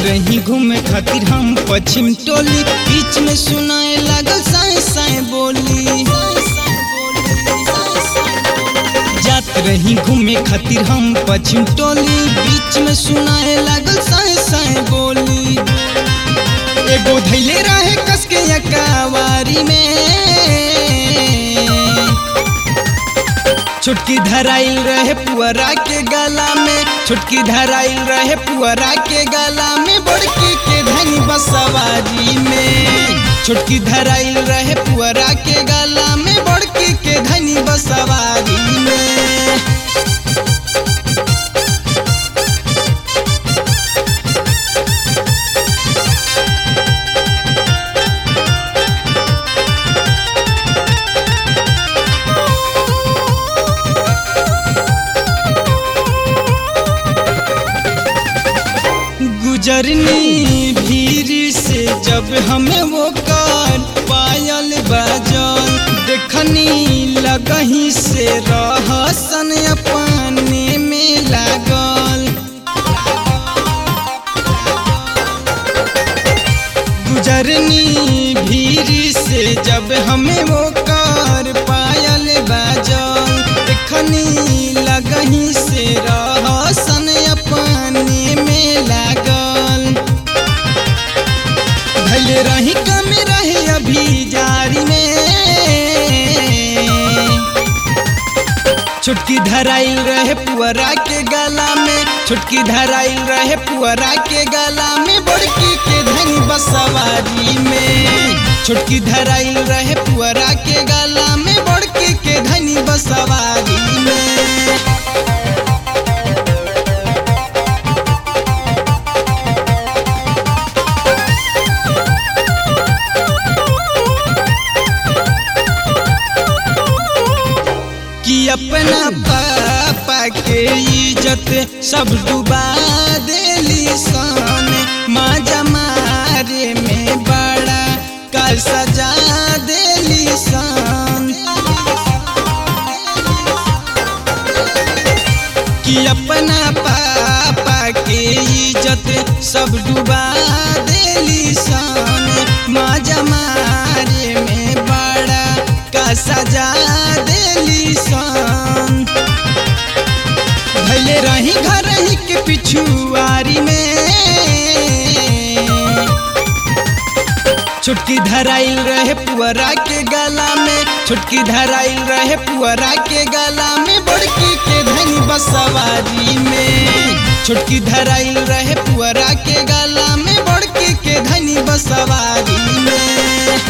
रही घूमे खातिर हम पश्चिम टोली बीच में सुनाए लागल साए साए बोली जात रही घूमे खातिर हम पश्चिम टोली बीच में सुनाए लागल साए साए बोली एगो धैले रहे कसके अकावारी में छुटकी धराइल रहे पुअरा के गला में छुटकी धराइल रहे पुअरा के गला में बड़की के धनी बसवारी में छुटकी धराइल रहे पुअरा के गला में बड़की के धनी बसवारी में गुजरनी भीड़ से जब हमें वो कर पायल बाजल देखनी लगही से रहसन अपने में लागल गुजरनी भीड़ से जब हमें वो कर पायल बाजल देखनी लगही से रहसन अपने में लागल भले रही कम रहे अभी जारी में छुटकी धराइल रहे पुअरा के गला में छुटकी धराइल रहे पुअरा के गला में बड़की के धनी बसवारी में छुटकी धराइल रहे पुअरा के गला में बड़की के धनी बसवारी में कि अपना पापा के इज्जत सब डुबा देली सन माँ जमारे में बड़ा का सजा देली सन कि अपना पापा के इज्जत सब डुबा देली सन माँ जमारे में बड़ा का सजा देली सन भले रही घर ही के पिछुआरी में छुटकी धराइल रहे पुअरा के गला में छुटकी धराइल रहे पुअरा के गला में बड़की के धनी बसवारी में छुटकी धराइल रहे पुअरा के गला में बड़की के धनी बसवारी में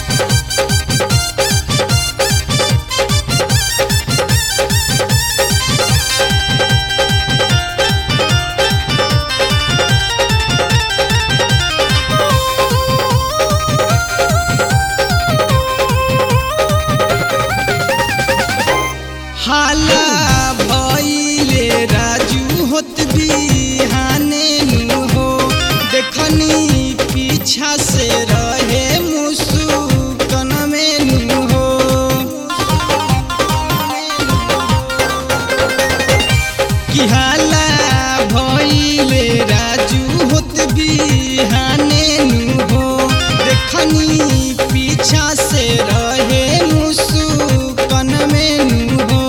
हाला भइले राजू होत बिहाने नु हो देखनी पीछा से रहे मुसुकन में नु हो कि हाला भइले राजू होत बिहाने नु हो देखनी पीछा से रहे मुसुकन में नु हो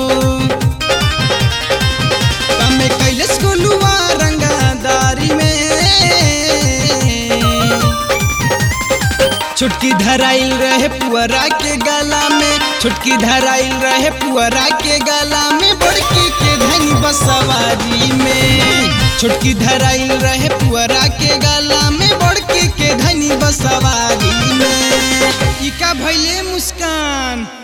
तमे कैलस गोलुआ रंगदारी में छुटकी धराइल रहे पुअरा के गला में छुटकी धराइल रहे पुअरा के गला में बड़की के धनी बसवारी में छुटकी धराइल रहे पुअरा के गला में बड़की के धनी बसवारी में इका भैले मुस्कान